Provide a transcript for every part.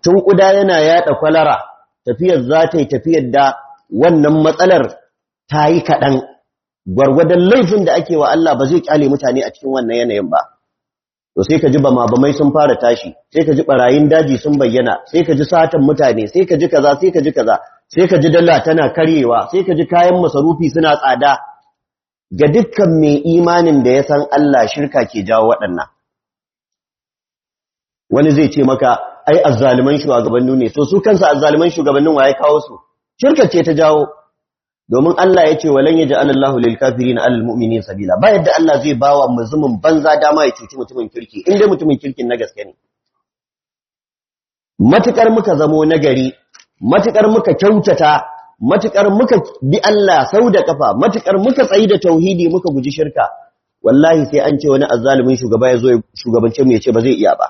tun ƙuda yana yaɗa kwalara tafiyar za ta yi tafiyar da wannan matsalar ta yi kaɗan gwargwadon laifin da ake wa Allah ba zai ƙyale mutane a cikin wannan yanayin ba to sai ka ji bama bamai sun fara tashi sai ka ji barayin daji sun bayyana sai ka ji satan mutane sai ka ji kaza sai ka ji kaza sai ka ji dala tana karyewa sai ka ji kayan masarufi suna tsada ga dukkan mai imanin da ya san Allah shirka ke jawo waɗannan wani zai ce maka ai azzaliman shugabanni ne to su kansa azzaliman shugabannin waye kawo su shirka ce ta jawo domin Allah ya ce walan yaj'al Allahu lil kafirin alal mu'minin sabila ba yadda Allah zai bawa muzumin banza dama ya cuci mutumin kirki in dai mutumin kirkin na gaske ne matukar muka zamo nagari matukar muka kyautata matukar muka bi Allah sau da kafa matukar muka tsayi da tauhidi muka guji shirka wallahi sai an ce wani azzalumin shugaba ya zo shugabance mu ya ce ba zai iya ba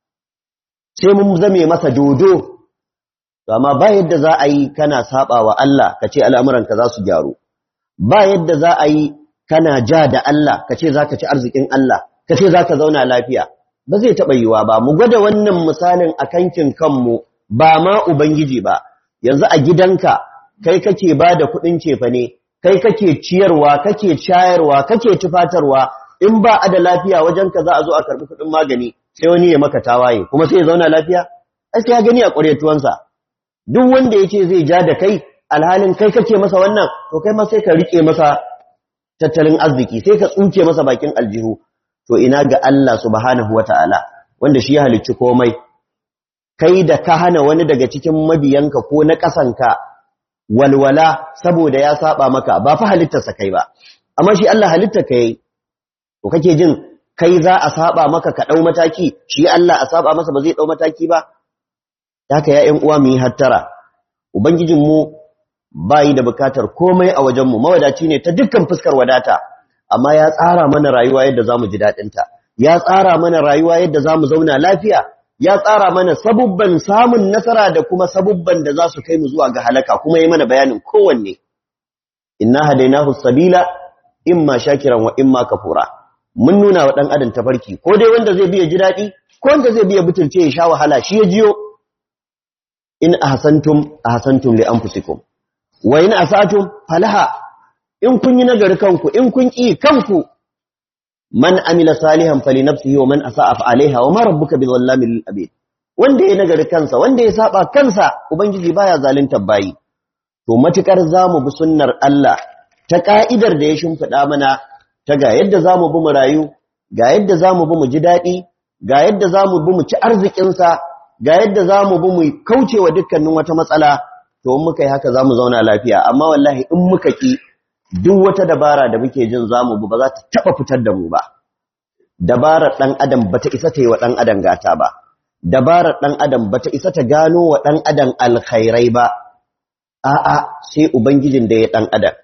sai mun zame masa dodo amma ba yadda za a yi kana saba wa Allah ka ce al'amuranka za su gyaru ba yadda za a yi kana ja da Allah ka ce za ka ci arzikin Allah ka ce za ka zauna lafiya ba zai taɓa yiwa ba mu gwada wannan misalin a kankin kanmu ba ma Ubangiji ba yanzu a gidanka kai kake ba da kuɗin cefa ne kai kake ciyarwa kake shayarwa kake tufatarwa in ba a da lafiya wajenka za a zo a karɓi kuɗin magani sai wani ya maka tawaye kuma sai ya zauna lafiya ai sai ya gani a ƙwaretuwansa duk wanda ya ce zai ja da kai alhalin kai kake masa wannan to kai ma sai ka rike masa tattalin arziki sai ka tsuke masa bakin aljihu to ina ga Allah subhanahu wataala wanda shi ya halicci komai kai da ka hana wani daga cikin mabiyanka ko na kasanka walwala saboda ya saba maka ba fa halittarsa kai ba amma shi Allah halitta kai to kake jin kai za a saba maka ka dau mataki shi Allah a saba masa ba zai dau mataki ba haka ya ƴan uwa mu yi hattara ubangijinmu bayi da bukatar komai a wajenmu mawadaci ne ta dukkan fuskar wadata amma ya tsara mana rayuwa yadda zamu ji dadin ta ya tsara mana rayuwa yadda zamu zauna lafiya ya tsara mana sabubban samun nasara da kuma sabubban da za su kai mu zuwa ga halaka kuma yi mana bayanin kowanne inna hadainahu sabila imma shakiran wa imma kafura mun nuna wa dan adam tafarki ko dai wanda zai biya ji dadi ko wanda zai biya butulce ya sha wahala shi ya jiyo in ahsantum ahsantum li anfusikum wa in asatum falaha in kun yi nagari kanku in kun ki kanku man amila salihan fali nafsihi wa man asaa fa alaiha wa ma rabbuka bizallamin lil abid wanda ya nagari kansa wanda ya saba kansa ubangiji baya zalunta bayi to matukar zamu bi sunnar Allah ta ka'idar da ya shimfida mana ta ga yadda zamu bi mu rayu ga yadda zamu bi mu ji dadi ga yadda zamu bi mu ci arzikin sa ga yadda za mu bi mu kauce wa dukkanin wata matsala to in muka yi haka za mu zauna lafiya amma wallahi in muka ki duk wata dabara da muke jin za mu bi ba za ta taɓa fitar da mu ba dabarar ɗan adam ba ta isa ta yi wa ɗan adam gata ba dabarar ɗan adam ba ta isa ta gano wa ɗan adam alkhairai ba a'a sai ubangijin da ya ɗan adam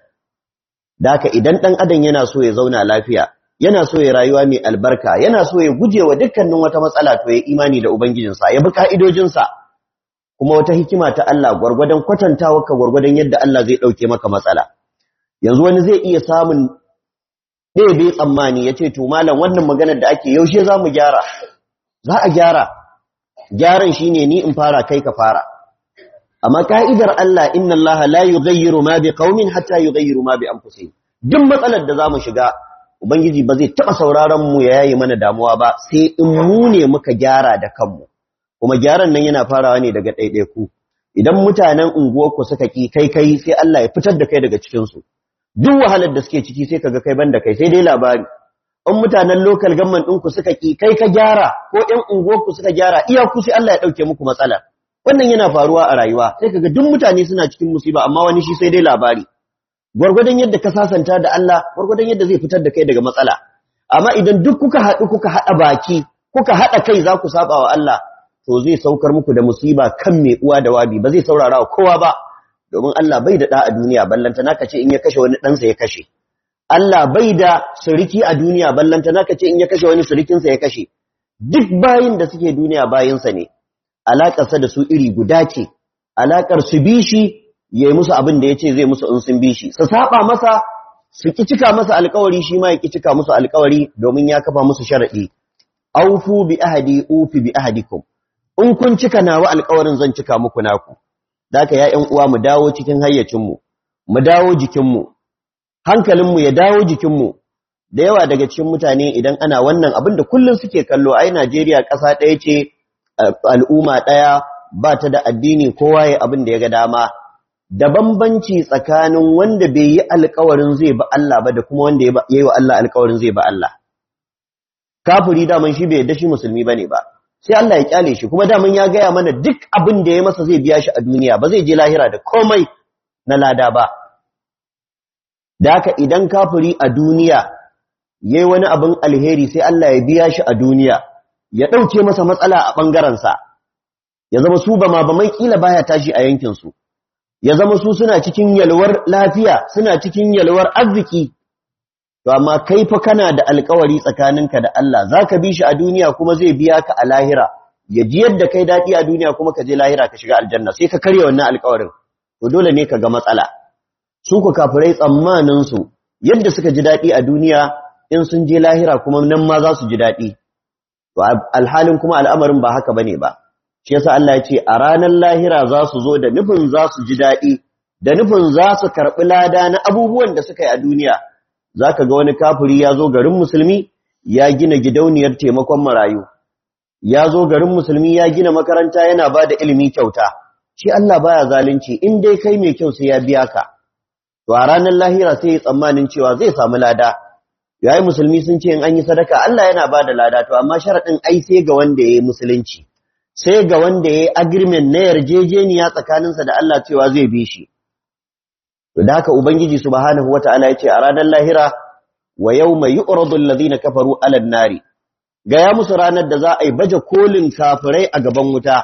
da haka idan ɗan adam yana so ya zauna lafiya yana so ya rayuwa mai albarka yana so ya guje wa dukkanin wata matsala to ya imani da ubangijinsa ya bi ka'idojinsa kuma wata hikima ta Allah gwargwadon kwatantawa ka gwargwadon yadda Allah zai dauke maka matsala yanzu wani zai iya samun ɗaya bai tsammani ya ce to malam wannan maganar da ake yaushe za mu gyara za a gyara gyaran shine ni in fara kai ka fara amma ka'idar Allah inna Allah la yughayyiru ma bi qaumin hatta yughayyiru ma bi anfusihim duk matsalar da zamu shiga Ubangiji ba zai taɓa sauraron mu ya yayi mana damuwa ba sai in mu ne muka gyara da kanmu, kuma gyaran nan yana farawa ne daga ɗaiɗaiku. Idan mutanen unguwarku suka ƙi kai kai sai Allah ya fitar da kai daga cikinsu. Duk wahalar da suke ciki sai kaga kai banda kai sai dai labari. In mutanen lokal gamman ɗinku suka ƙi kai ka gyara ko ‘yan unguwarku suka gyara iyaku sai Allah ya ɗauke muku matsala. Wannan yana faruwa a rayuwa sai kaga duk mutane suna cikin musiba amma wani shi sai dai labari. gwargwadon yadda ka sasanta da Allah gwargwadon yadda zai fitar da kai daga matsala amma idan duk kuka haɗu kuka haɗa baki kuka haɗa kai za ku saba wa Allah to zai saukar muku da musiba kan mai uwa da wabi ba zai saurara wa kowa ba domin Allah bai da ɗa a duniya ballanta naka ce in ya kashe wani ɗansa ya kashe Allah bai da suriki a duniya ballanta naka ce in ya kashe wani surikinsa ya kashe duk bayin da suke duniya bayinsa ne alaƙarsa da su iri guda ce alaƙar su bi shi ya yi musu abin da ya ce zai musu in sun bi shi su saba masa su ki cika masa alkawari shi ma ya ki cika musu alkawari domin ya kafa musu sharaɗi aufu bi ahadi ufi bi ahadikum in kun cika nawa alƙawarin zan cika muku naku daka ya ƴan uwa mu dawo cikin hayyacin mu mu dawo jikin mu hankalin mu ya dawo jikin mu da yawa daga cikin mutane idan ana wannan abin da kullun suke kallo ai Najeriya ƙasa ɗaya ce al'umma ɗaya ba ta da addini kowa ya abin da ya ga dama da bambanci tsakanin wanda bai yi alkawarin zai ba Allah ba da kuma wanda ya yi wa Allah alkawarin zai ba Allah. Kafiri daman shi bai yadda shi musulmi bane ba, sai Allah ya kyale shi kuma daman ya gaya mana duk abin da ya masa zai biya shi a duniya ba zai je lahira da komai na lada ba. Da haka idan kafiri a duniya yayi wani abin alheri sai Allah ya biya shi a duniya, ya ɗauke masa matsala a ɓangarensa, ya zama su ba ma ba mai ƙila baya tashi a yankinsu. ya zama su suna cikin yalwar lafiya suna cikin yalwar arziki to amma kai fa kana da alkawari tsakaninka da Allah zaka bi shi a duniya kuma zai biya ka a lahira ya ji yadda kai dadi a duniya kuma ka je lahira ka shiga aljanna sai ka karya wannan alkawarin to dole ne ka ga matsala su ku kafirai tsammanin su yadda suka ji dadi a duniya in sun je lahira kuma nan ma za su ji dadi to alhalin kuma al'amarin ba haka bane ba shi yasa Allah ya ce a ranar lahira za su zo da nufin za su ji daɗi da nufin za su karɓi lada na abubuwan da suka yi a duniya za ka ga wani kafiri ya zo garin musulmi ya gina gidauniyar taimakon marayu ya zo garin musulmi ya gina makaranta yana ba da ilimi kyauta shi Allah baya zalunci in dai kai mai kyau sai ya biya ka to a ranar lahira sai ya tsammanin cewa zai samu lada yayi musulmi sun ce in an yi sadaka Allah yana ba da lada to amma sharaɗin ai sai ga wanda ya yi musulunci sai ga wanda ya yi agreement na yarjejeniya tsakaninsa da Allah cewa zai bi shi. To da haka Ubangiji subhanahu wata'ala ya ce a ranar lahira wa yau mai yi uradun lazina kafaru alal nari, gaya musu ranar da za a yi baje kolin kafirai a gaban wuta.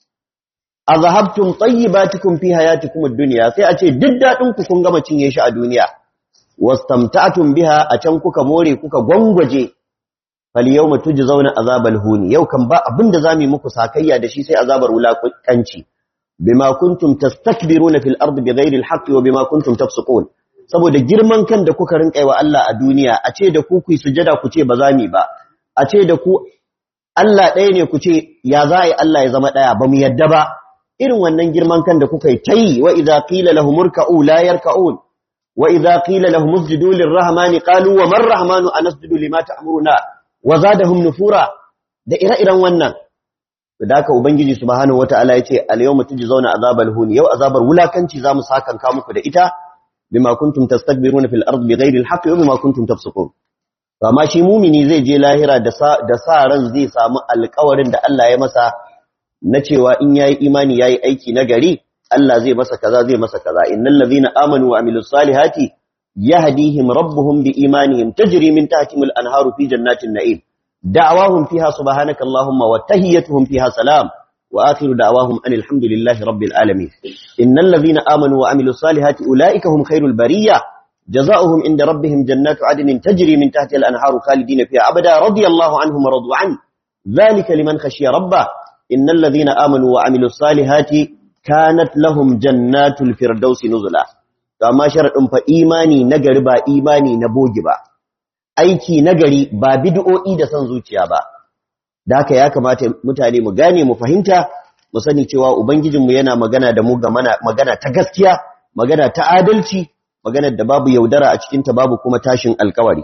A zahabtun tsayi ba tukun fi hayatikum duniya sai a ce duk daɗinku kun gama cinye shi a duniya. Wastamtatun biha a can kuka more kuka gwangwaje falyawma tujzauna azabal huni yau kan ba abinda zamu muku sakayya da shi sai azabar wulakanci bima kuntum tastakbiruna fil ardi bighairi alhaqqi wa bima kuntum tafsukun saboda girman kan da kuka rinka wa Allah a duniya a ce da ku ku sujada ku ce ba zami ba a ce da ku Allah ɗaya ne ku ce ya za yi Allah ya zama ɗaya ba mu yadda ba irin wannan girman kan da kuka yi tayi wa idza qila lahum urka'u la yarka'un wa idza qila lahum usjudu lirrahmani qalu wa man rahmanu anasjudu lima ta'muruna wa zadahum nufura da ire-iren wannan da haka ubangiji subhanahu wataala yace al-yawma tujzauna azabal hun yau azabar wulakanci zamu sakan ka muku da ita bima kuntum tastakbiruna fil ardi bighairi al-haqqi wa bima kuntum tafsukun to amma shi mumini zai je lahira da sa da sa ran zai samu alƙawarin da Allah ya masa na cewa in yayi imani yayi aiki na gari Allah zai masa kaza zai masa kaza innal ladhina amanu wa amilus salihati يهديهم ربهم بإيمانهم تجري من تحتهم الأنهار في جنات النعيم دعواهم فيها سبحانك اللهم وتهيتهم فيها سلام وآخر دعواهم أن الحمد لله رب العالمين إن الذين آمنوا وعملوا الصالحات أولئك هم خير البرية جزاؤهم عند ربهم جنات عدن تجري من تحتها الأنهار خالدين فيها أبدا رضي الله عنهم ورضوا عنه ذلك لمن خشي ربه إن الذين آمنوا وعملوا الصالحات كانت لهم جنات الفردوس نزلا to amma sharadin fa imani nagari ba imani na bogi ba aiki nagari ba bid'o'i da san zuciya ba da haka ya kamata mutane mu gane mu fahimta mu sani cewa ubangijinmu yana magana da mu ga magana ta gaskiya magana ta adalci magana da babu yaudara a cikin ta babu kuma tashin alkawari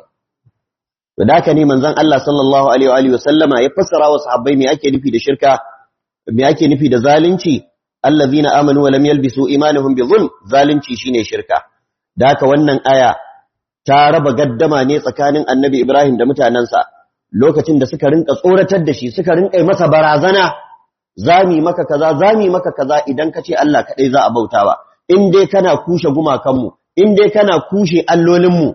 to da haka ne manzon Allah sallallahu alaihi wa sallama ya fassara wa sahabbai me ake nufi da shirka me ake nufi da zalunci allazina amanu wa lam yalbisu imanuhum bizulm zalunci shine shirka da haka wannan aya ta raba gaddama ne tsakanin annabi Ibrahim da mutanansa lokacin da suka rinka tsoratar da shi suka rinka masa barazana zami maka kaza zami maka kaza idan kace Allah kadai za a bautawa in dai kana kushe gumakanmu in dai kana kushe allolinmu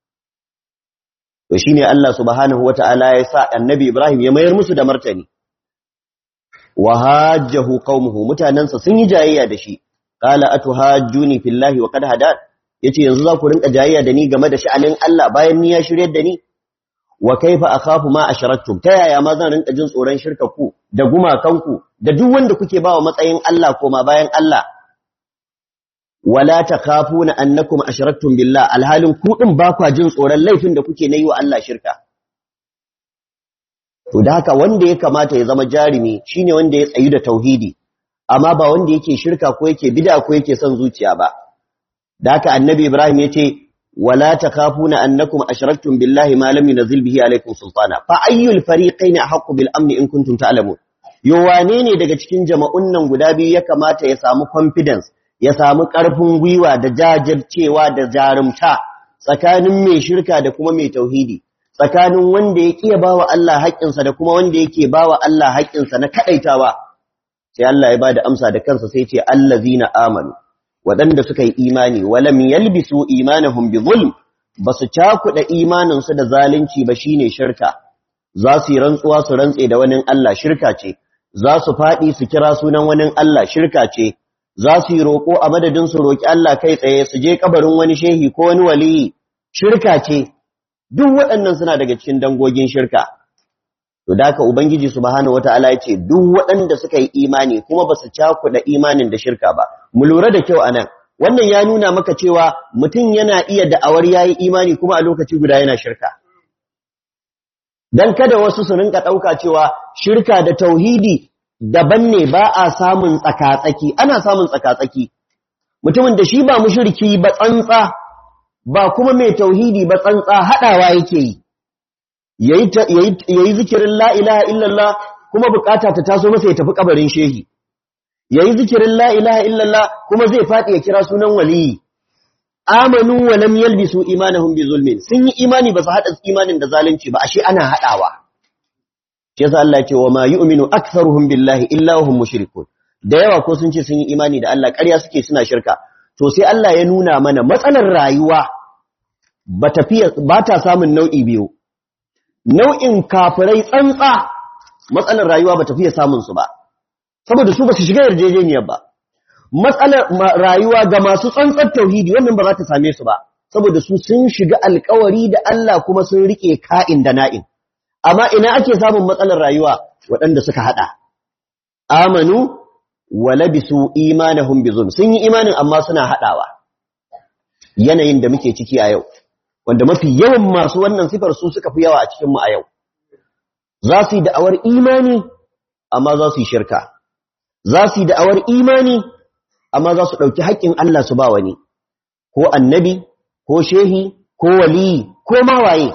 to shine Allah subhanahu wataala ya sa annabi Ibrahim ya mayar musu da martani wa hajjahu qaumuhu mutanansa sun yi jayayya da shi qala atuhajjuni fillahi wa qad hadan yace yanzu za ku rinka jayayya da ni game da sha'anin Allah bayan ni ya shiryar da ni wa kaifa akhafu ma ashraktum ta yaya ma zan rinka jin tsoron shirka ku da gumakanku da duk wanda kuke bawa matsayin Allah koma bayan Allah wala takhafuna annakum ashraktum billah alhalin ku din ba kwa jin tsoron laifin da kuke nayi wa Allah shirka to da haka wanda ya kamata ya zama jarumi shine wanda ya tsayu da tauhidi amma ba wanda yake shirka ko yake bid'a ko yake son zuciya ba da haka annabi ibrahim yace wala takhafuna annakum ashraktum billahi ma lam yunzil bihi alaykum sultana fa ayyul fariqayn ahqqu bil amn in kuntum ta'lamun yo wane ne daga cikin jama'un nan guda biyu ya kamata ya samu confidence ya samu karfin gwiwa da jajircewa da jarumta tsakanin mai shirka da kuma mai tauhidi tsakanin wanda ya kiya bawa Allah haƙƙinsa da kuma wanda yake bawa Allah haƙƙinsa na kadaitawa sai Allah ya bada amsa da kansa sai ce allazina amanu waɗanda suka yi imani walam yalbisu imanahum bi zulm basu cakuɗa imaninsu da zalunci ba shine shirka za su yi rantsuwa su rantse da wani Allah shirka ce za su faɗi su kira sunan wani Allah shirka ce za su yi roƙo a madadin su roƙi Allah kai tsaye su je kabarin wani shehi ko wani waliyi shirka ce duk waɗannan suna daga cikin dangogin shirka to da haka ubangiji subhanahu wataala ya ce duk waɗanda suka yi imani kuma ba su cakuɗa imanin da shirka ba mu lura da kyau anan wannan ya nuna maka cewa mutum yana iya da'awar yayi imani kuma a lokaci guda yana shirka dan kada wasu su rinka ɗauka cewa shirka da tauhidi daban ne ba a samun tsakatsaki ana samun tsakatsaki mutumin da shi ba mushriki ba tsantsa ba kuma mai tauhidi ba tsantsa hadawa yake yi yayi zikirin la ilaha illallah kuma bukata ta taso masa ya tafi kabarin shehi yayi zikirin la ilaha illallah kuma zai fadi ya kira sunan waliyi amanu wa lam yalbisu imanahum bi zulmin sun yi imani ba su hada imanin da zalunci ba ashe ana hadawa shi yasa Allah ya ce wa ma yu'minu aktharuhum billahi illa hum mushrikun da yawa ko sun ce sun yi imani da Allah ƙarya suke suna shirka to sai Allah ya nuna mana matsalar rayuwa ba tafiya ba ta samun nau'i biyu nau'in kafirai tsantsa matsalar rayuwa ba tafiya samun su ba saboda su ba su shiga yarjejeniyar ba matsalar rayuwa ga masu tsantsar tauhidi wannan ba za ta same su ba saboda su sun shiga alkawari da Allah kuma sun rike ka'in da na'in amma ina ake samun matsalar rayuwa waɗanda suka hada amanu wa labisu imanahum bizulm sun yi imanin amma suna hadawa yanayin da muke ciki a yau wanda mafi yawan masu wannan sifar su suka fi yawa a cikin mu a yau za su yi da'awar imani amma za su yi shirka za su yi da'awar imani amma za su ɗauki haƙƙin Allah su ba wani ko annabi ko shehi ko waliyi ko mawaye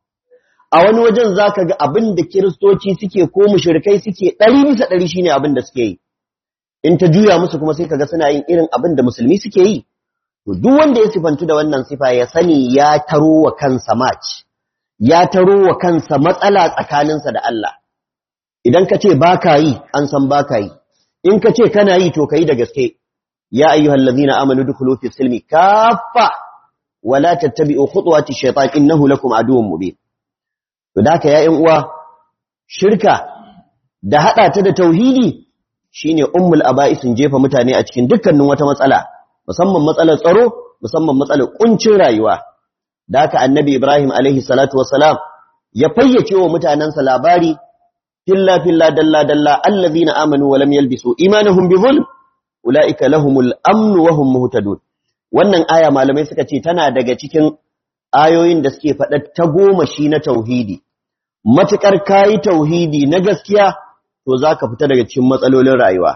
a wani wajen za ka ga abin da kiristoci suke ko mushrikai suke ɗari bisa ɗari shine abin da suke yi in ta juya musu kuma sai kaga suna yin irin abin da musulmi suke yi to duk wanda ya sifantu da wannan sifa ya sani ya taro wa kansa match ya taro wa kansa matsala tsakaninsa da Allah idan ka ce baka yi an san baka yi in ka ce kana yi to kai da gaske ya ayyuhal ladina amanu dukhulu fi silmi kaffa wala tattabi'u khutuwati shaytan innahu lakum aduwwun mubin to da ya ƴan uwa shirka da hada ta da tauhidi shine ummul aba'isin jefa mutane a cikin dukkanin wata matsala musamman matsalar tsaro musamman matsalar kuncin rayuwa da haka annabi Ibrahim alaihi salatu wassalam ya fayyace wa mutanansa labari filla filla dalla dalla allazina amanu wa lam yalbisu imanuhum bi zulm ulaika lahumul amn wa hum muhtadun wannan aya malamai suka ce tana daga cikin ayoyin da suke faɗa ta goma shi na tauhidi matukar kai tauhidi na gaskiya to zaka fita daga cikin matsalolin rayuwa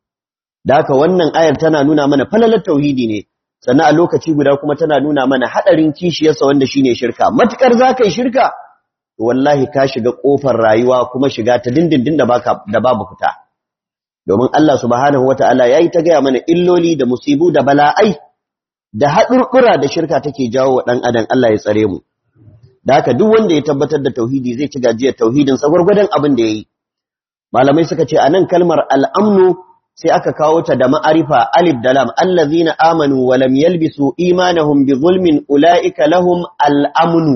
da haka wannan ayar tana nuna mana falalar tauhidi ne sannan a lokaci guda kuma tana nuna mana hadarin kishiyarsa wanda shine shirka matukar zaka yi shirka wallahi ka shiga kofar rayuwa kuma shiga ta dindindin da baka da babu fita domin Allah subhanahu wataala yayi ta gaya mana illoli da musibu da bala'ai da hadurkura da shirka take jawo wa dan adam Allah ya tsare mu da haka duk wanda ya tabbatar da tauhidi zai ci gajiyar tauhidin sa gurgurdan abin da yayi malamai suka ce anan kalmar al-amnu sai aka kawo ta da ma'arifa alif da lam allazina amanu wa lam yalbisu imanahum bi zulmin ulaika lahum al-amnu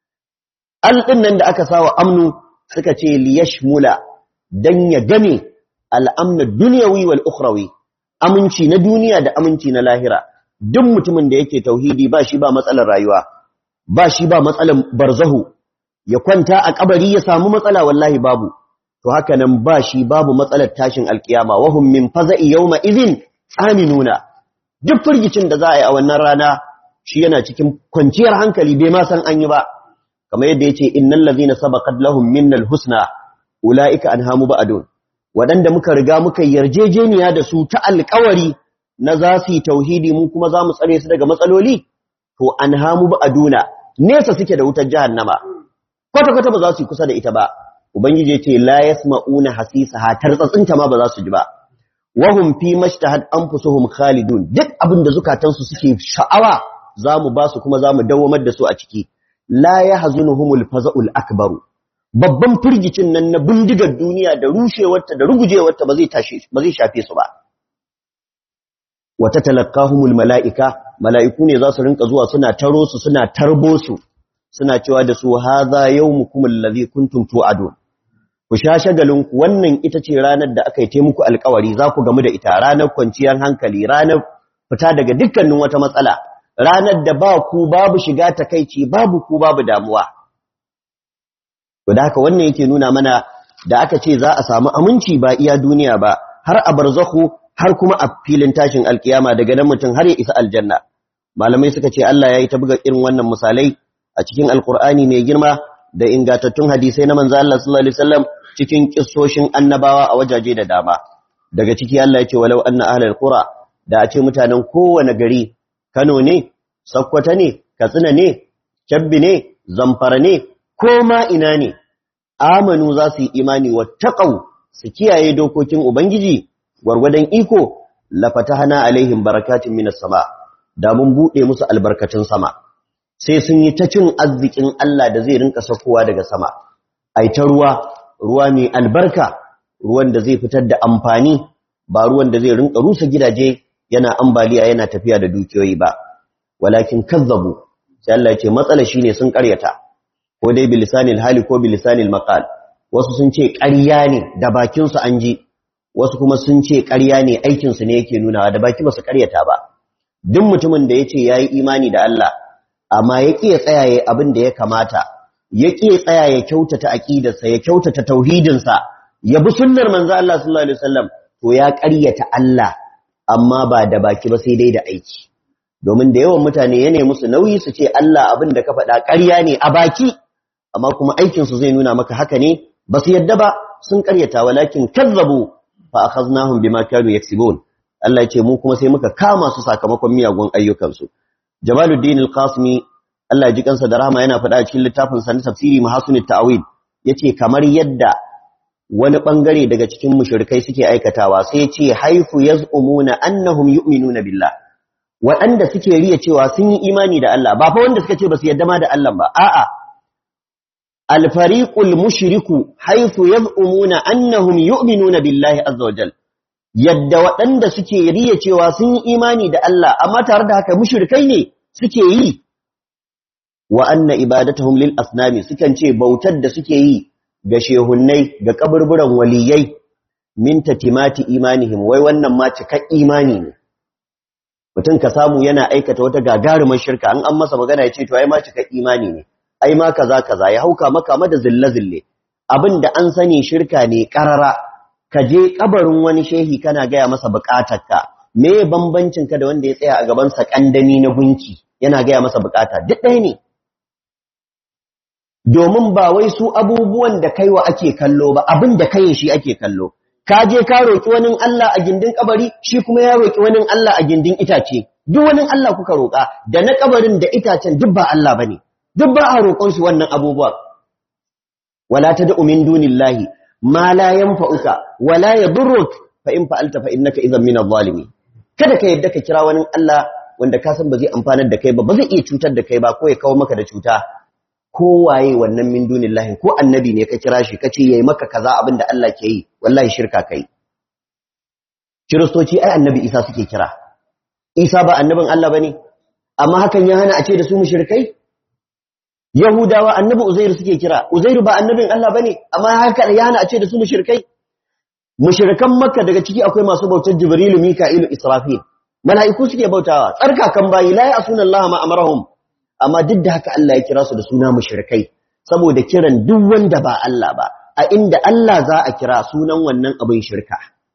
al nan da aka sawa amnu suka ce liyashmula dan ya game al-amn dunyawi wal ukhrawi aminci na duniya da aminci na lahira duk mutumin da yake tauhidi ba shi ba matsalar rayuwa ba shi ba matsalar barzahu ya kwanta a kabari ya samu matsala wallahi babu to haka nan ba shi babu matsalar tashin alkiyama wahum min faza'i yawma idhin aminuna duk firgicin da za a yi a wannan rana shi yana cikin kwanciyar hankali bai ma san an yi ba kamar yadda yace innal ladhina sabaqat lahum minnal husna ulaika anhamu ba'dun waɗanda muka riga muka yarjejeniya da su ta alƙawari na za su yi tauhidi mu kuma za mu tsare su daga matsaloli to anhamu ba'duna nesa suke da wutar jahannama kwata kwata ba za su yi kusa da ita ba ubangiji ce la yasma'una hasisaha tartsatsinta ma ba za su ji ba wahum fi mashtahat anfusuhum khalidun duk abin da zukatansu suke sha'awa zamu ba su kuma zamu dawamar da su a ciki la yahzunuhumul faza'ul akbaru babban firgicin nan na bindigar duniya da rushewarta da rugujewarta ba zai tashi ba zai shafe su ba wata talaqqahumul malaika mala'iku ne za su rinka zuwa suna taro su suna tarbo su suna cewa da su hadha yawmukum allazi kuntum tu'adun ku sha shagalinku wannan ita ce ranar da aka yi muku alkawari za ku gamu da ita ranar kwanciyar hankali ranar fita daga dukkanin wata matsala ranar da ba ku babu shiga takaici babu ku babu damuwa to da haka wannan yake nuna mana da aka ce za a samu aminci ba iya duniya ba har a barzakhu har kuma a filin tashin alkiyama daga nan mutum har ya isa aljanna malamai suka ce Allah ya yi ta buga irin wannan misalai a cikin alkur'ani mai girma da ingantattun hadisai na manzo Allah sallallahu alaihi wasallam cikin kissoshin annabawa a wajaje da dama daga ciki Allah ya ce walau anna ahlul qura da a ce mutanen kowane gari Kano ne Sokoto ne Katsina ne Kebbi ne Zamfara ne ko ma ina ne amanu za su yi imani wattaqau su kiyaye dokokin ubangiji gwargwadon iko la fatahna alaihim barakatun minas sama da mun bude musu albarkatun sama sai sun yi ta cin arzikin Allah da zai rinka sakowa daga sama ai ta ruwa ruwa mai albarka ruwan da zai fitar da amfani ba ruwan da zai rinka rusa gidaje yana ambaliya yana tafiya da dukiyoyi ba walakin kazzabu sai Allah ya ce matsala shine sun karyata ko dai bilisanil hali ko bilisanil maqal wasu sun ce ƙarya ne da bakin su an ji wasu kuma sun ce ƙarya ne aikin su ne yake nunawa da baki ba su karyata ba duk mutumin da yace yayi imani da Allah amma ya ƙi ya tsaya ya abin da ya kamata ya ƙi ya tsaya ya kyautata aƙidarsa ya kyautata tauhidinsa ya bi sunnar manzo Allah sallallahu alaihi wasallam to ya ƙaryata Allah amma ba da baki ba sai dai da aiki domin da yawan mutane ya nemi musu nauyi su ce Allah abin da ka faɗa ƙarya ne a baki amma kuma aikin su zai nuna maka haka ne ba su yadda ba sun ƙaryata walakin kazzabu fa akhaznahum bima kanu yaksibun Allah ya ce mu kuma sai muka kama su sakamakon miyagun ayyukansu Jamaluddin Al-Qasimi Allah ya ji kansa da rahama yana faɗa a cikin littafin sa na tafsiri Mahasunit Ta'wil yace kamar yadda wani bangare daga cikin mushrikai suke aikatawa sai yace haifu yaz'umuna annahum yu'minuna billah waɗanda suke riya cewa sun yi imani da Allah ba fa wanda suka ce ba su yadda ma da Allah ba a'a al-fariqul mushriku haifu yaz'umuna annahum yu'minuna billahi azza wajal yadda waɗanda suke riya cewa sun yi imani da Allah amma tare da haka mushrikai ne suke yi wa anna ibadatuhum lil asnami sukan ce bautar da suke yi ga shehunnai ga kaburburan waliyai min tatimati imanihim wai wannan ma cikak imani ne mutum ka samu yana aikata wata gagarumar shirka an an masa magana ya ce to ai ma cikak imani ne ai ma kaza kaza ya hauka maka ma da zille zille abinda an sani shirka ne karara ka je kabarin wani shehi kana gaya masa bukatarka me bambancin ka da wanda ya tsaya a gaban sa kandami na gunki yana gaya masa bukata duk ɗaya ne domin ba wai su abubuwan da kaiwa ake kallo ba abin da kai shi ake kallo ka je ka roki wani Allah a gindin kabari shi kuma ya roki wani Allah a gindin itace duk wani Allah kuka roka da na kabarin da itacen duk ba Allah bane duk ba a roƙon su wannan abubuwa wala tad'u min dunillahi ma la yanfa'uka wala yadurruk fa in fa'alta fa innaka idhan min adh-dhalimin kada ka yadda ka kira wani Allah wanda ka san ba zai amfanar da kai ba ba zai iya cutar da kai ba ko ya kawo maka da cuta ko waye wannan min dunillahi ko annabi ne ka kira shi kace yayi maka kaza abin da Allah ke yi wallahi shirka kai kiristoci ai annabi Isa suke kira Isa ba annabin Allah bane amma hakan ya hana a ce da su mushrikai Yahudawa annabi Uzairu suke kira, Uzairu ba annabin Allah bane, amma haka ya hana a ce da su mushrikai. Mushrikan Makka daga ciki akwai masu bautar Jibrilu, Mika'ilu, Israfil. Mala'iku suke bautawa, tsarkakan bayi la ya'suna Allah ma amarahum. Amma duk da haka Allah ya kira su da suna mushrikai, saboda kiran duk wanda ba Allah ba, a inda Allah za a kira sunan wannan abin shirka.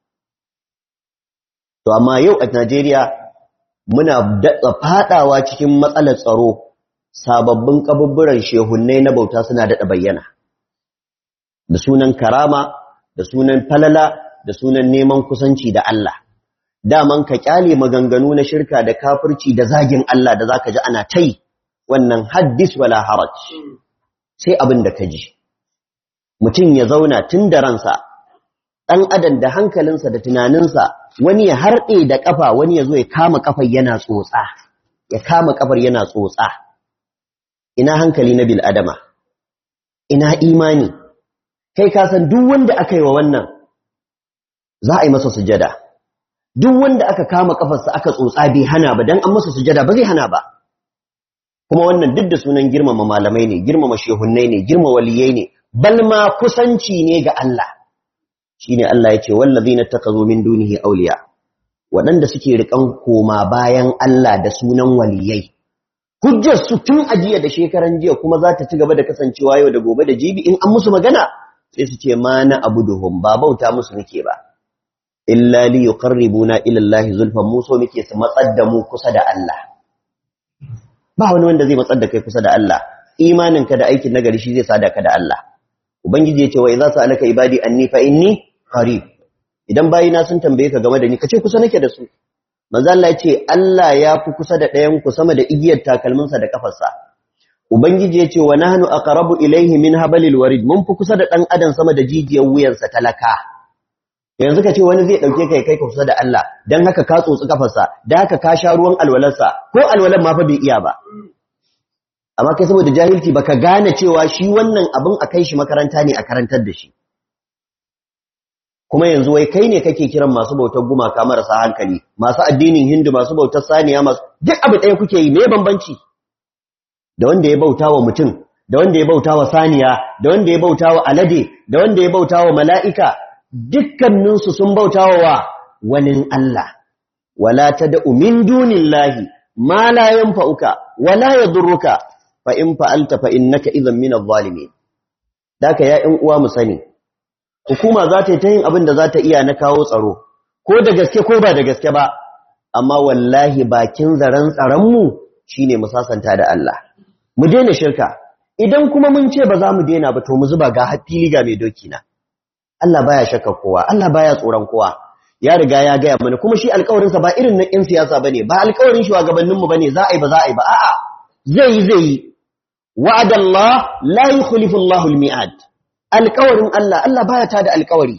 To amma yau a Najeriya muna datsa fadawa cikin matsalar tsaro sababbin kabubburan shehunnai na bauta suna daɗa bayyana. da sunan karama da sunan falala da sunan neman kusanci da Allah daman ka kyale maganganu na shirka da kafirci da zagin Allah da zaka ji ana tai wannan haddis wala haraj sai abin da ka ji mutum ya zauna tun da ransa ɗan adam da hankalinsa da tunaninsa wani ya harɗe da ƙafa wani ya zo ya kama ƙafar yana tsotsa ya kama ƙafar yana tsotsa ina hankali na bil adama ina imani kai ka san duk wanda aka yi wa wannan za a yi masa sujada duk wanda aka kama ƙafarsa aka tsotsa bai hana ba dan an masa sujada ba zai hana ba kuma wannan duk da sunan girmama malamai ne girmama shehunnai ne girmama waliyai ne balma kusanci ne ga Allah shine Allah yace wallazina takazu min dunihi awliya waɗanda suke rikan koma bayan Allah da sunan waliyai hujjar su tun ajiya da shekaran jiya kuma za ta ci gaba da kasancewa yau da gobe da jibi in an musu magana sai su ce ma na abuduhum ba bauta musu nake ba illa li yuqarribuna ila Allah zulfan mu so muke su matsar da mu kusa da Allah ba wani wanda zai matsar da kai kusa da Allah imaninka da aikin nagari shi zai sada ka da Allah ubangiji ya ce wa idza sa'alaka ibadi anni fa inni qarib idan bayina sun tambaye ka game da ni kace kusa nake da su manzo Allah ya ce Allah ya fi kusa da ɗayan ku sama da igiyar takalminsa da kafarsa ubangiji ya ce wa nahnu aqrabu ilayhi min habalil warid mun fi kusa da dan adam sama da jijiyar wuyansa talaka yanzu ka ce wani zai dauke kai kai kusa da Allah dan haka ka tsotsi kafarsa dan haka ka sha ruwan alwalarsa ko alwalan ma fa bai iya ba amma kai saboda jahilci baka gane cewa shi wannan abin a kai shi makaranta ne a karantar da shi kuma yanzu wai kai ne kake kiran masu bautar gumaka marasa hankali masu addinin hindu masu bautar saniya masu duk abu ɗaya kuke yi me bambanci da wanda ya bauta wa mutum da wanda ya bauta wa saniya da wanda ya bauta wa alade da wanda ya bauta wa mala'ika dukkaninsu sun bauta wa wani Allah wala tad'u min dunillahi ma la yanfa'uka wala yadurruka fa in fa'alta fa innaka idhan min adh-dhalimin daka ya ɗan uwa mu sani hukuma za ta yi ta yin abin da za ta iya na kawo tsaro ko da gaske ko ba da gaske ba amma wallahi bakin zaren tsaronmu shine mu sasanta da Allah mu daina shirka idan kuma mun ce ba za mu daina ba to mu zuba ga fili ga mai doki na Allah baya shakka kowa Allah baya tsoron kowa ya riga ya gaya mana kuma shi alƙawarinsa ba irin na ƴan siyasa bane ba alƙawarin shugabanninmu bane za a yi ba za a yi ba a'a zai yi zai yi wa'adallah la yukhlifu Allahu al-mi'ad alƙawarin Allah Allah baya ta da alƙawari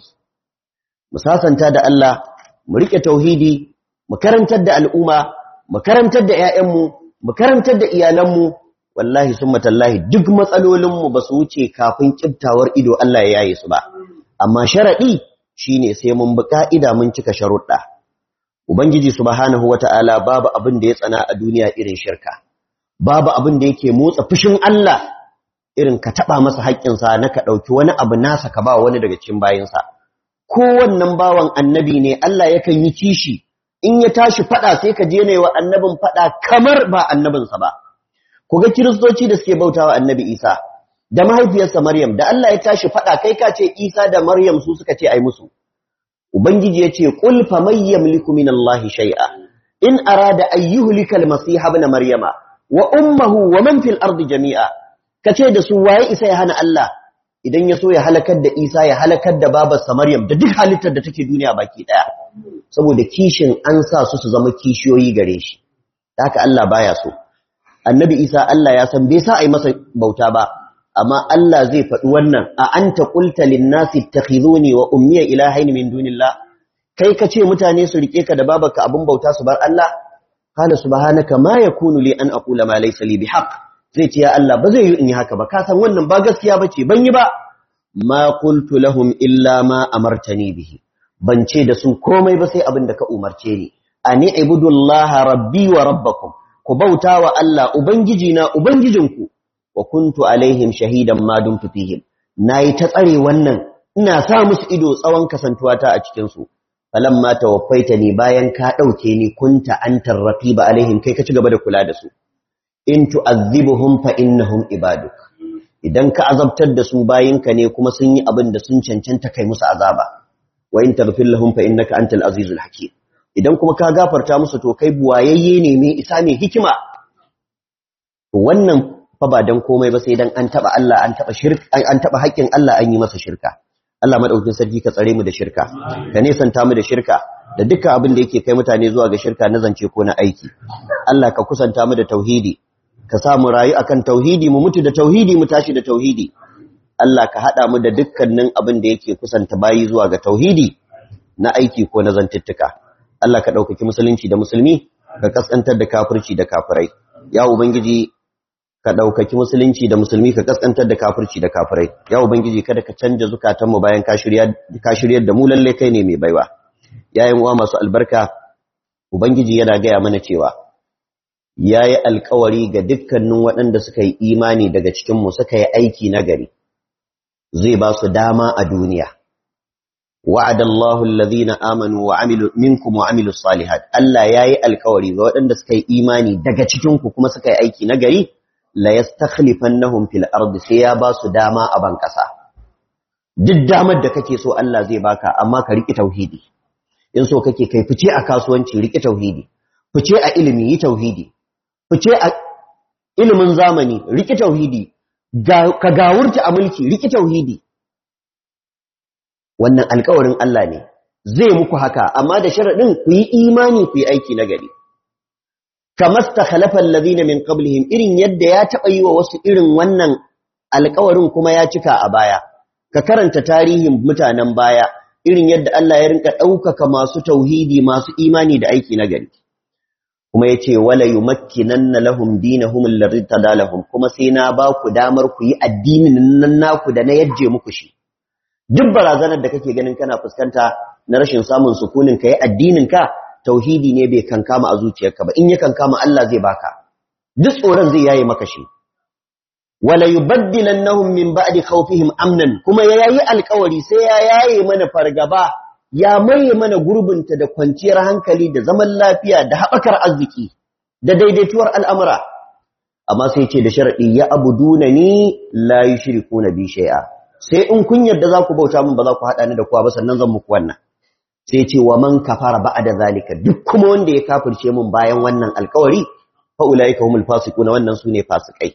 mu sasanta da Allah mu rike tauhidi mu karantar da al'umma mu karantar da ƴaƴanmu mu karantar da iyalanmu wallahi summa tallahi duk matsalolin mu basu wuce kafin kiftawar ido Allah ya yaye su ba amma sharadi shine sai mun bi ka'ida mun cika sharuɗa ubangiji subhanahu wata'ala babu abin da ya tsana a duniya irin shirka babu abin da yake motsa fushin Allah irin ka taba masa haƙƙinsa na ka ɗauki wani abu nasa ka ba wani daga cikin bayinsa ko wannan bawan annabi ne Allah yakan yi kishi in ya tashi fada sai ka je ne wa annabin fada kamar ba annabinsa ba ku ga kiristoci da suke bautawa annabi Isa da mahaifiyarsa Maryam da Allah ya tashi fada kai ka ce Isa da Maryam su suka ce ai musu ubangiji ya ce qul fa may yamliku min Allah shay'a in arada ayyuhlikal masih ibn maryama wa ummuhu wa man fil ardi jami'a kace da su waye isa ya hana Allah idan ya so ya halakar da Isa ya halakar da babarsa Maryam da duk halittar da take duniya baki daya saboda kishin an sa su su zama kishiyoyi gare shi haka Allah baya so annabi Isa Allah ya san bai sa ai masa bauta ba amma Allah zai faɗi wannan a anta qulta lin-nasi ittakhizuni wa ummiya ilahaini min dunillah kai kace mutane su rike ka da babarka abun bauta su bar Allah qala subhanaka ma yakunu li an aqula ma laysa li bihaq zai ce ya Allah ba zai yi in yi haka ba ka san wannan ba gaskiya bace ban yi ba ma qultu lahum illa ma amartani bihi ban ce da su komai ba sai abin da ka umarce ni ani ibudullaha rabbi wa rabbakum ku bauta wa Allah ubangiji na ubangijinku wa kuntu alaihim shahidan ma dumtu fihim nayi ta tsare wannan ina sa musu ido tsawon kasantuwata a cikin su falamma tawaffaitani bayan ka dauke ni kunta antar raqiba alaihim kai ka ci gaba da kula da su in tu'azzibuhum fa innahum ibaduk idan ka azabtar da su bayinka ne kuma sun yi abin da sun cancanta kai musu azaba wa in taghfir lahum fa innaka antal azizul hakim idan kuma ka gafarta musu to kai buwayayye ne mai isa mai hikima wannan fa ba dan komai ba sai dan an taba Allah an taba shirka an taba haƙƙin Allah an yi masa shirka Allah madaukakin sarki ka tsare mu da shirka ka nesanta mu da shirka da dukkan abin da yake kai mutane zuwa ga shirka na zance ko na aiki Allah ka kusanta mu da tauhidi ka sa mu rayu akan tauhidi mu mutu da tauhidi mu tashi da tauhidi Allah ka hada mu da dukkanin abin da yake kusanta bayi zuwa ga tauhidi na aiki ko na zantuttuka Allah ka ɗaukaki musulunci da musulmi ka kaskantar da kafirci da kafirai ya ubangiji ka ɗaukaki musulunci da musulmi ka kaskantar da kafirci da kafirai ya ubangiji kada ka canja zukatanmu bayan ka shiryar da mu lalle kai ne mai baiwa yayin uwa masu albarka ubangiji yana gaya mana cewa yayi alkawari ga dukkanin waɗanda suka yi imani daga cikin mu suka yi aiki na gari zai ba su dama a duniya wa'ada Allahu alladhina amanu wa amilu minkum wa amilu salihat Allah yayi alkawari ga waɗanda suka yi imani daga cikin ku kuma suka yi aiki na gari la yastakhlifannahum fil ardi sai ya ba su dama a ban kasa duk damar da kake so Allah zai baka amma ka riki tauhidi in so kake kai fice a kasuwanci riki tauhidi fice a ilimi yi tauhidi fice a ilimin zamani riki tauhidi ka gawurta a mulki riki tauhidi wannan alƙawarin Allah ne zai muku haka amma da sharadin ku yi imani ku yi aiki na gari kamar ta khalafan lazina min qablihim irin yadda ya taɓa yi wa wasu irin wannan alƙawarin kuma ya cika a baya ka karanta tarihin mutanen baya irin yadda Allah ya rinka ɗaukaka masu tauhidi masu imani da aiki na gari kuma ya ce wala yumakkinanna lahum dinahum alladhi tadalahum kuma sai na ba ku damar ku yi addinin nan naku da na yajje muku shi duk barazanar da kake ganin kana fuskanta na rashin samun sukunin ka yi addinin ka tauhidi ne bai kankama a zuciyarka ba in ya kankama Allah zai baka duk tsoron zai yaye maka shi wala yubaddilannahum min ba'di khawfihim amnan kuma ya yayi alƙawari sai ya yaye mana fargaba ya maye mana gurbinta da kwanciyar hankali da zaman lafiya da haɓakar arziki da daidaituwar al'amura amma sai ce da sharadi ya abuduna ni la yushrikuna bi shay'a sai in kun yarda za ku bauta min ba za ku haɗa ni da kowa ba sannan zan muku wannan sai ce wa man kafara ba'da zalika duk kuma wanda ya kafirce mun bayan wannan alkawari fa ulaika humul fasiquna wannan sune fasikai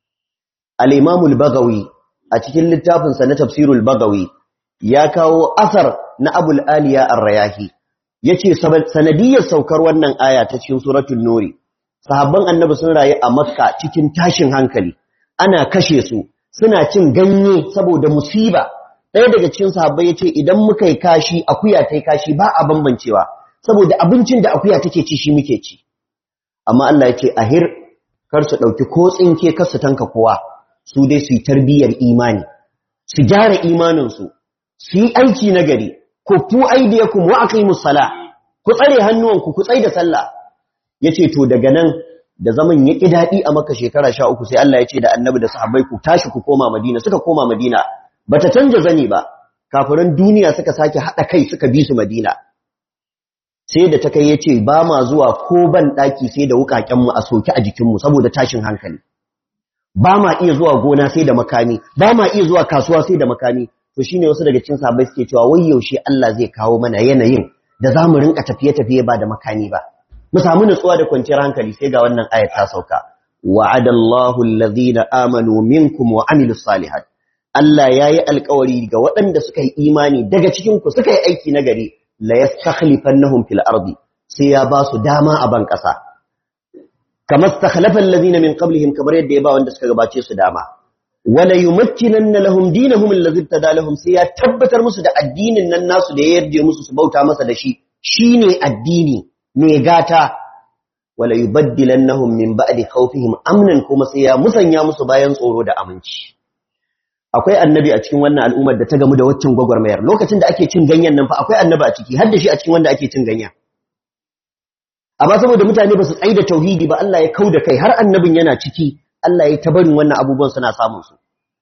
al-imam al-bagawi a cikin littafin sa na tafsirul bagawi ya kawo asar na abul aliya ar-rayahi yace sanadiyar saukar wannan aya ta cikin suratul nuri sahabban annabi sun rayu a makka cikin tashin hankali ana kashe su suna cin ganye saboda musiba ɗaya daga cikin sahabbai yace idan muka yi kashi akuya tai kashi ba a bambancewa saboda abincin da akuya take ci shi muke ci amma Allah yace ahir kar su dauki ko tsinke kar su tanka kowa su dai su yi tarbiyyar imani su gyara imanin su su yi aiki na gari ku fu aidiyakum wa aqimus sala ku tsare hannuwanku ku tsai da sallah yace to daga nan da zaman ya ƙi daɗi a maka shekara sha uku sai Allah ya ce da annabi da sahabbai ku tashi ku koma madina suka koma madina ba ta canja zani ba kafiran duniya suka sake haɗa kai suka bi su madina sai da ta kai ya ce ba ma zuwa ko ban ɗaki sai da wuƙaƙenmu a soke a jikinmu saboda tashin hankali ba ma iya zuwa gona sai da makami ba ma iya zuwa kasuwa sai da makami to shine wasu daga cikin sahabbai suke cewa wai yaushe Allah zai kawo mana yanayin da za mu rinka tafiye-tafiye ba da makami ba mu samu nutsuwa da kwanciyar hankali sai ga wannan ayat ta sauka wa'adallahu allazina amanu minkum wa amilus salihat Allah yayi alƙawari ga waɗanda suka yi imani daga cikin ku suka yi aiki na gari la yastakhlifannahum fil ardi sai ya ba su dama a ban ƙasa kama stakhlafa allazina min qablihim kamar yadda ya ba wanda suka gabace su dama wala yumakkinanna lahum dinahum allazi tadalahum sai ya tabbatar musu da addinin nan nasu da ya yarda musu su bauta masa da shi shine addini mai gata wala yubaddilannahum min ba'di khawfihim amnan kuma sai ya musanya musu bayan tsoro da aminci akwai annabi a cikin wannan al'ummar da ta gamu da waccan gwagwarmayar lokacin da ake cin ganyen nan fa akwai annabi a ciki har da shi a cikin wanda ake cin ganyen amma saboda mutane ba su tsaida tauhidi ba Allah ya kauda kai har annabin yana ciki Allah ya tabarin wannan abubuwan suna samun su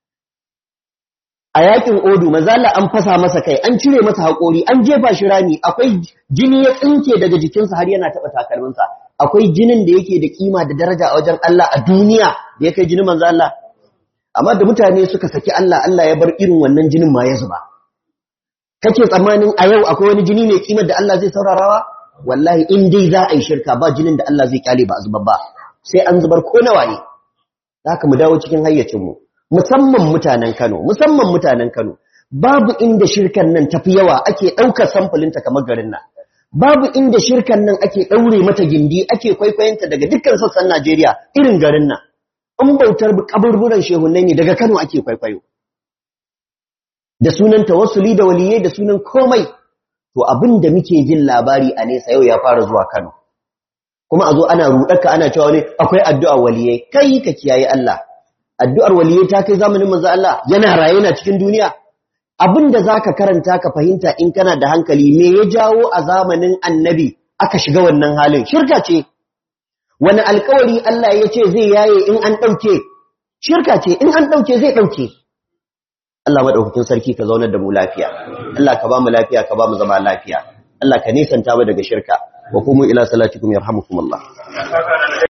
a yakin odu mazala an fasa masa kai an cire masa haƙori an jefa shi rami akwai jini ya tsinke daga jikinsa har yana taɓa takalminsa akwai jinin da yake da kima da daraja a wajen Allah a duniya da ya kai jinin manzo Allah amma da mutane suka saki Allah Allah ya bar irin wannan jinin ma ya zuba kake tsammanin a yau akwai wani jini mai kimar da Allah zai saurarawa wallahi in dai za a yi shirka ba jinin da Allah zai kyale ba a zubar ba sai an zubar ko nawa ne haka mu dawo cikin hayyacinmu musamman mutanen Kano musamman mutanen Kano babu inda shirkan nan tafi yawa ake ɗaukar samfulinta kamar garin nan babu inda shirkan nan ake ɗaure mata gindi ake kwaikwayonta daga dukkan sassan Najeriya irin garin nan in bautar kaburburan shehunai ne daga Kano ake kwaikwayo da sunan tawassuli da waliyai da sunan komai to abin da muke jin labari a nesa yau ya fara zuwa Kano kuma a zo ana ruɗaka ana cewa ne akwai addu'ar waliyai kai ka kiyaye Allah addu'ar waliyai ta kai zamanin manzo Allah yana raye na cikin duniya abin da zaka karanta ka fahimta in kana da hankali me ya jawo a zamanin annabi aka shiga wannan halin shirka ce wani alkawari Allah ya ce zai yaye in an ɗauke shirka ce in an ɗauke zai ɗauke Allah maɗaukakin sarki ka zaunar da mu lafiya Allah ka ba mu lafiya ka ba mu zama lafiya Allah ka nisanta mu daga shirka wa kuma ila salatikum yarhamukumullah